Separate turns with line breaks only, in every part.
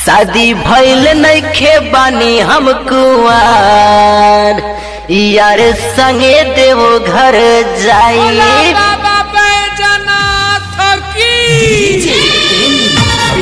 शादी भइल नइखे बानी हम कुआर यार संगे देवो घर जाई
बाबा बैजनाथ की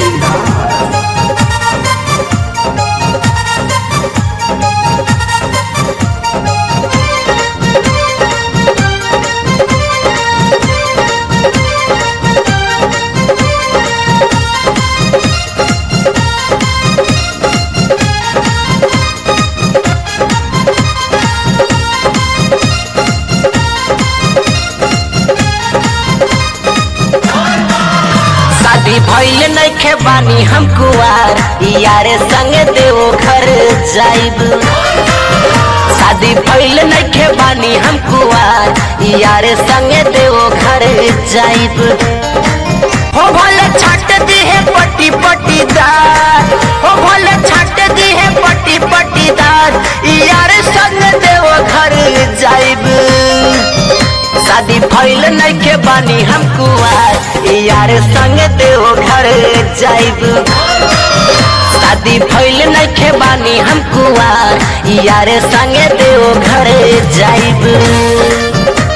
शादी भइल नइखे बानी हम कुआर यार संगे देवो घर जाइब शादी भइल नइखे बानी हम कुआर यार संगे देवो घर जाइब हो भले छाट दी है पट्टी पट्टीदार हो भले छाट दी है पट्टी पट्टीदार यार संग देवो घर जाइब शादी भइल नइखे बानी हम कुआर यार संग देवो घर जाइब शादी भइल नइखे बानी हम कुआर यार संग देवो घर जाइब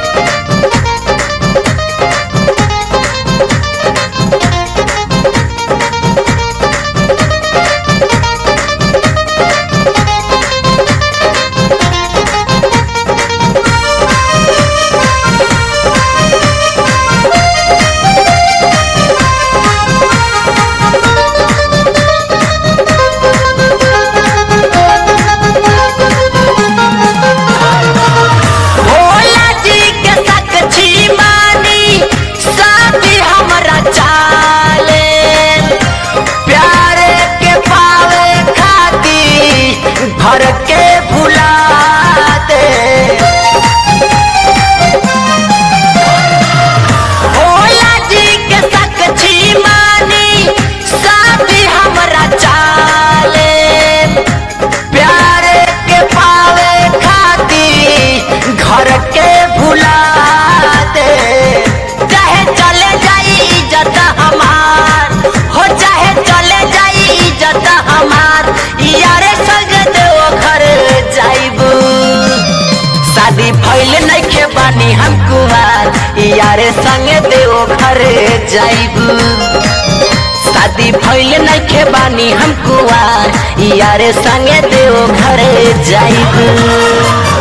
भोला जी के साक्षी मानी साथी हमरा चाले प्यारे के पावे खाती घर के भुला दे भोला जी के साक्षी मानी साथी हमरा चाले प्यारे के पावे खाती घर के भुला दे चाहे चले जाई इज्जत हमार हो चाहे चले जाई इज्जत हमार यारे संग देव घर जाइब शादी भइल नइखे बानी हम कुमार यारे संग देव घर जाइब शादी भइल नइखे बानी हम कुआर यारे संगे देव घर जाइब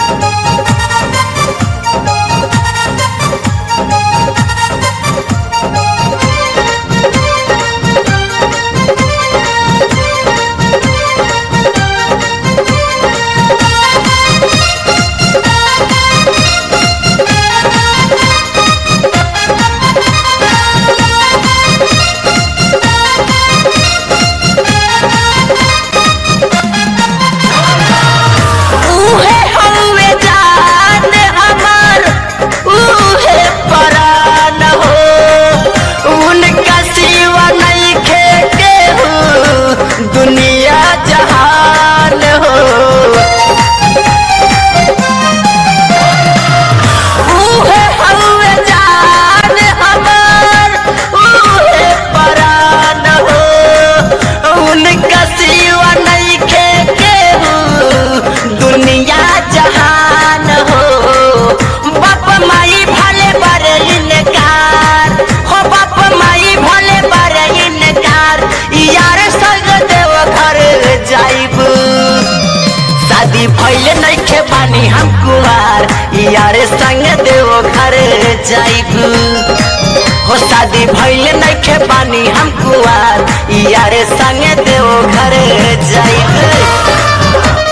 उहे हवे जान हमर उहे परान हो उनका सिवा नइखे केहू दुनिया जहान हो उहे हवे जान हमर उहे परान हो उनका सिवा नइखे केहू दुनिया जहान हो बाप माई भले बड़े इनकार हो बाप माई भले बड़े इनकार यार संग देव घर जाइब शादी भइल नइखे बानी हम कुआर यार संग देव घर जाइब हो शादी भइल नइखे बानी हम कुआर यार संग देव घर जाइब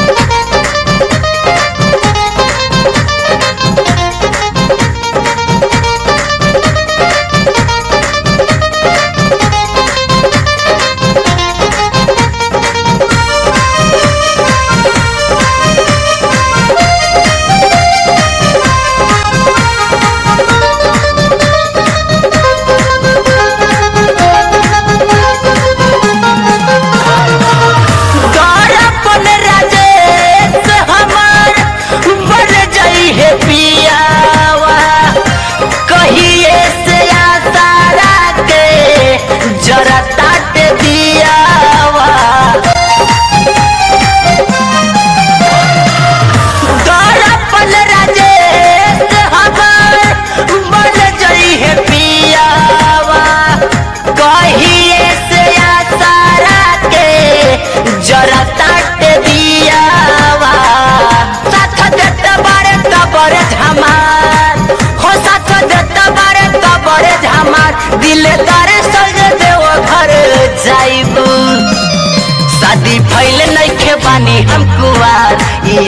गौरपन राजेश हमार बन जाई है पियावा कहिए से आसारा के जरा ताट दिया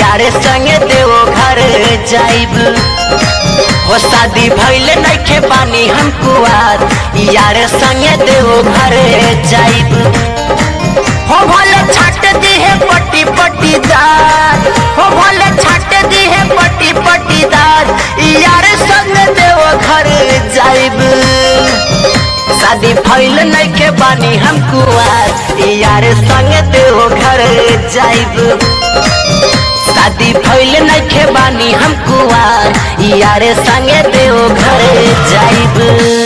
यार संगे देव घर जाइब हो शादी भइल नइखे बानी हम कुआर यार संगे देव घर जाइब हो भले छाट दी है पट्टी पट्टीदार हो भले छाट दी है पट्टी पट्टीदार यार संग देव घर जाइब शादी भइल नइखे बानी हम कुआर यार संग देव घर जाइब शादी भइल नइखे बानी हम कुआर यार संगे देव घर जाइब